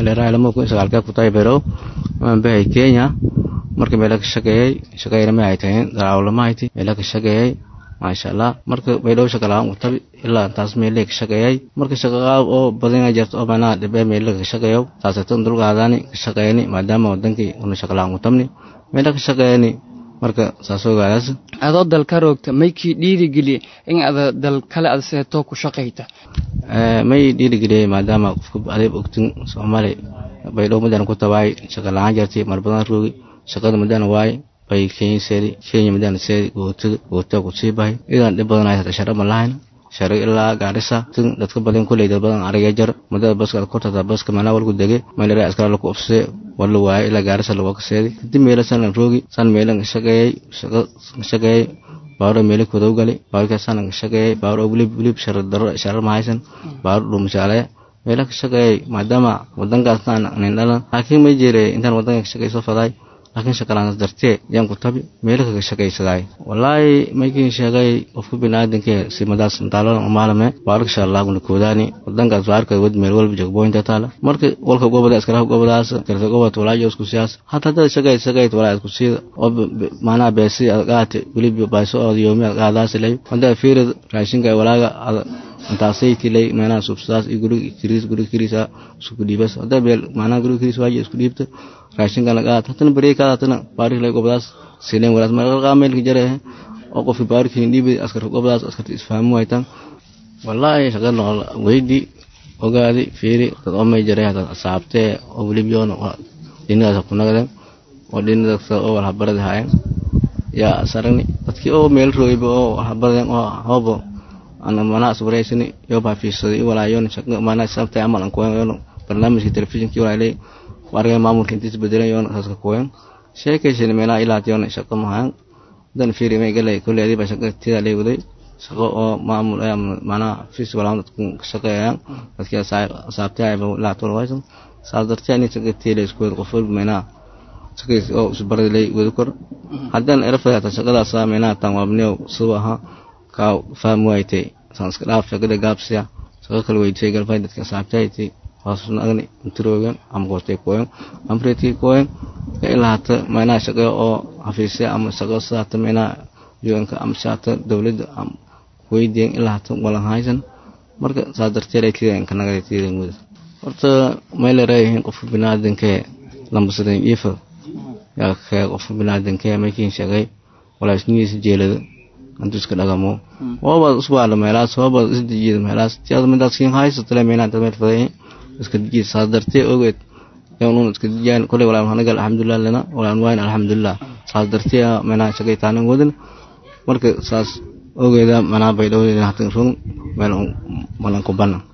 meelerahay lama kun sagaalkee ku tahay berow amaan bahay kenya marka meela ka shaqeeyey shaqeeyna ma haytayn daraawlama hayti meela ka shaqeeyey maasha allah marka baydhow shaqalaan u tabi ilaa taas meelay ka shaqeeyay marka shaqaa oo badan jirto oo manaa dhibe meelay ka shaqeeyo taasatan dulqaadani ka shaqeeyni maadaama wadankii una shaqalaan u tabni meela ka shaqeeyni marka saas ogaadaas adoo dalka roogta maykii dhiirigeliye in ada dal kale ad seeto ku shaqayta may dhiirigeliyey maadaama qofka adeeb ogtin soomaali baydhow madaan ku tabaay shaqa la-aan jirtay mar badan roogi shaqada madaan waaye bay kenya seedi kenya madaan seedi gootada gootaa ku sii bahay idan dhib badan ay shara ma lahayn shara ilaa gaarisa tin dadka badan kuley dad badan ariga jar madada baska kortada baska mana walku dege meelera askara lagu ofse wala waaye ilaa gaarisa lagu kaseedi kadib meela san roogi san meelan shaqeeyay shaqa shaqeeyay baaro meeli kudow gali baarka san shaqeeyay baaro wili wili shara daro shara ma haysan baaro dhumushaale meela ka shaqeeyay maadaama wadankaasna nin dhalan laakiin ma jire intaan wadanka ka shaqeyso faday laakiin shaqalaans dartee yaan ku tabi meelo kaga shaqaysadaay wallaahi maykiin sheegay qofka biniaadanke simadaas intaalana umaalame baarak shaallaguna koodaani wadankaas baarka wad meel walba jogboynta taala marka walka gobada iskaraha gobadaas karta gobad walaajo isku siyaas hata dad shaqay shaqay walaa isku siida oo maanaa beesi qaate wiliba baaso oo yoomi qaadaas lay wanda fiirad raashinka walaaga intaasay tilay meelaha subsaas iyo guriga kiriis guriga kiriisa isku dhiibas hadda beel maanaa guriga kiriis waaji isku dhiibta raashinka laga hatana bariye ka hatana baarik lay gobdaas sileen walaas mar qaameelka jare oo qofki baarik dhiibi askar gobdaas askar isfahmu haytan wallahi shaqa noqol weydi ogaadi fiiri dad oo may jare hada saabtee oo welibiyoon dhinadaas ku nagden oo dhinadaas oo wal habarada hayan yaa sarani dadkii oo meel roogayba oo habaraden oo hoobo ana mana asbareysani yo baa fiirsaday walaayoon shaqa mana sabtay amal an kuwan barnaamijka telefishinkii walaalay warga maamulka intiis bedelan yoon saska kuwen sheekaysan meelaa ilaa yoon shaqo mahan dan fiiri may galay kulli adiba shaqo tida lay waday shaqo oo maamul ay mana fiis walaam dadku shaqeeyaan dadkii saabtay ay la toon waysan saas dartii ani shaqo tida isku qof walba meelaa shaqays oo isbarad lay wada kor hadan erfada shaqadaas meelaa tan wabneew subaha ka fahmo aytay sanska dhaaf shaqada gaabsiya shaqo kale weydiisay galfay dadka saabtay hoosnagni intiroogan ama goostay kooyan amreetii kooyan ilaa hata meynaa shaqo oo xafiisya ama shaqo sidaata meynaa yuanka ama shaata dowladda weydiyan ilaa hata walan haysan marka saas darteed ay tiidan kanagada tiidan muda horta meela reeyihiin qofka binaadankee lambasadan iifa yaa kee qofka binaadankee maykiin shaqay walaa isnigiisa jeelada antu iska dhagamo wabaad usbaala meelaas wabaad isdejiyada meelaas tiada midaas kiin haysatale meynaa inta meel fadayin iska dejiya saas dartee ogeed yaan iska dejiyaan kolay walaan hanagal alxamdulilah lana walaan wayn alxamdulilah saas dartee meynaa shaqay taanan wadan marka saas ogeeda manaa bay dhowdeeda hatan run meel malan ku bana